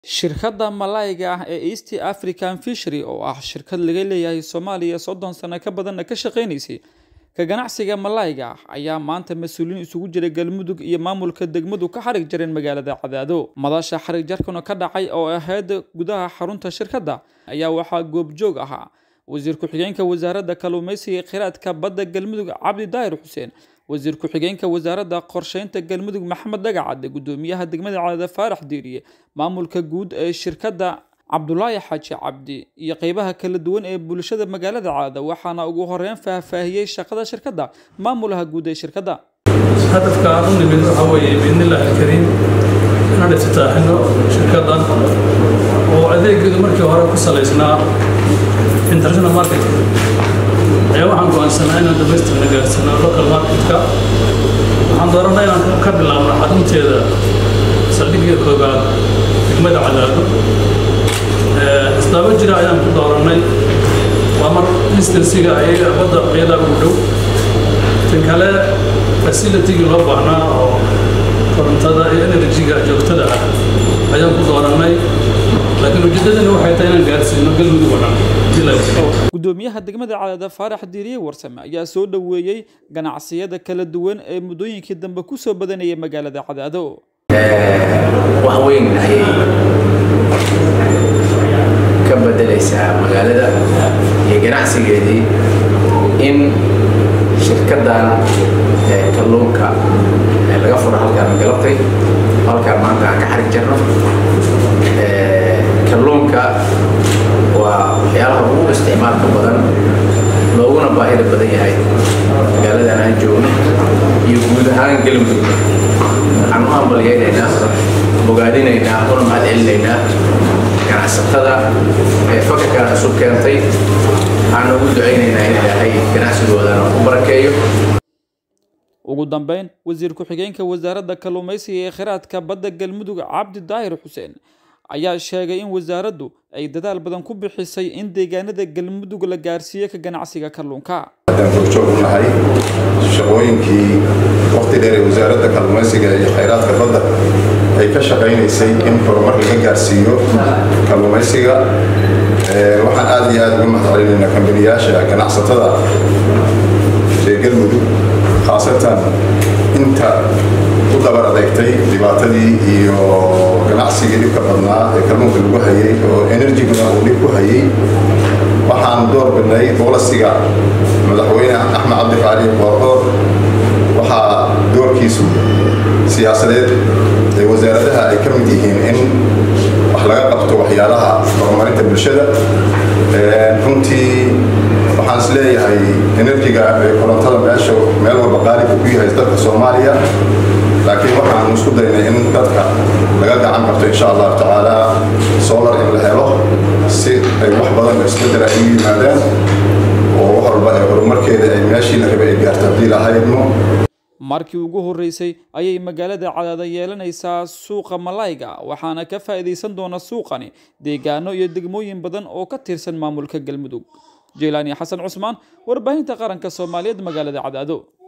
Shirkadda malayga ah ee East African Fishery oo ah shirkad laga leeyahay Soomaaliya soddon sano ka badanna ka shaqeynaysay ka ganacsiga malayga ayaa maanta mas'uuliyiin isugu jira Galmudug iyo maamulka degmadu ka xarig jareen magaalada Cadaado. Madasha xarig jarkuna ka dhacay oo ahayd gudaha xarunta shirkadda ayaa waxaa goobjoog ahaa wasiir ku-xigeenka wasaaradda kalluumeysiga iyo kheyraadka badda Galmudug Cabdi Daahir Xuseen wasiir ku-xigeenka wasaaradda qorsheynta galmudug maxamed dhagacade gudoomiyaha degmada cadaada faarax diiriye maamulka guud ee shirkadda cabdulaahi xaaji cabdi iyo qeybaha kala duwan ee bulshada magaalada cadaada waxaana ugu horeyn faahfaahiyey shaqada shirkadda maamulaha guud ee shirkadda hadafka aan u nimid waxaa weeye biidnillaahi alkariim inaan iftitaaxino shirkaddan oo adeegeedu markii hore ku salaysnaa international market ayaa waxaan go'aansanaa inaan dhamaystirna gaarsiino local marketka waxaan dooranay inaan ka bilaabno xarunteeda saldhigga koobaad degmada cadaado isdaabo jira ayaan ku dooranay waa mar instansiga ayaga badda iyada ugu dhow tan kale facilitigii loo baahnaa oo korontada iyo enerjiga joogtada ah ayaan ku dooranay laakiin ujeedadani waxay tahay inaan gaarsiino galmudug oo dhan gudoomiyaha degmada cadaada faarax diiriye warsame ayaa soo dhoweeyey ganacsiyada kala duwan ee muddooyinkii dambe ku soo badanayay magaalada cadaado wax weyn ayay ka bedelaysaa magaalada iyo ganacsigeedii in shirkaddan kalluunka laga furo halkaan galabtay halkaan maanta aan ka xarig jarno kalluunka waa waxyaalaha ugu isticmaalka badan looguna baahida badan yahay magaaladan aan joogno iyo guud ahaan galmudug waxaan u hambalyaynaynaa bogaadinaynaa una mahadcelinaynaa ganacsatada ee fakarkan isu keentay waxaan ugu ducaynaynaa in ilaahay ganacsigoodana u barakeeyo ugu dambeyn wasiir ku-xigeenka wasaaradda kalluumeysiga ee kheyraadka badda galmudug cabdi daahir xuseen ayaa sheegay in wasaaraddu ay dadaal badan ku bixisay in deegaanada galmudug la gaarsiiyo ka ganacsiga kalluunka haddaan horjoog u nahay shaqooyinkii waqti dheer ee wasaaradda kalluumaysiga iyo khayraadka badda ay ka shaqaynaysay in horumar laga gaarsiiyo kalluumaysiga waxaan aad iyo aad uga mahadcelinaynaa kambaniyaasha ganacsatada ee galmudug khaasatan inta u dabar adeegtay dhibaatadii iyo ganacsigii dhibka badnaa ee kalluunka lagu hayay oo enerjiguna uu dhib ku hayay waxaan door bidnay boolasiga madaxweyne axmed cabdi faali boordoor waxaa doorkiisu siyaasadeed ee wasaaradaha ay ka mid yihiin in wax laga qabto waxyaalaha horumarinta bulshada runtii waxaan is leeyahay enerjiga ee korontada meesha meel walba qaaliga ku yahay dalka soomaaliya laakiin waxaan isku daynay in dadka laga gacan qabto insha allahu tacaala solar in la helo si ay wax badan oo isbedel ay u yimaadaan oo wax walba ee horumarkeeda ay meeshii la rabay ay gaarto haddii lahaydmo markii ugu horreysay ayay magaalada cadaada yeelanaysaa suuqa malayga waxaana ka faa'iidaysan doona suuqani deegaano iyo degmooyin badan oo ka tirsan maamulka galmudug jeylaani xasan cusmaan warbaahinta qaranka soomaaliyeed magaalada cadaado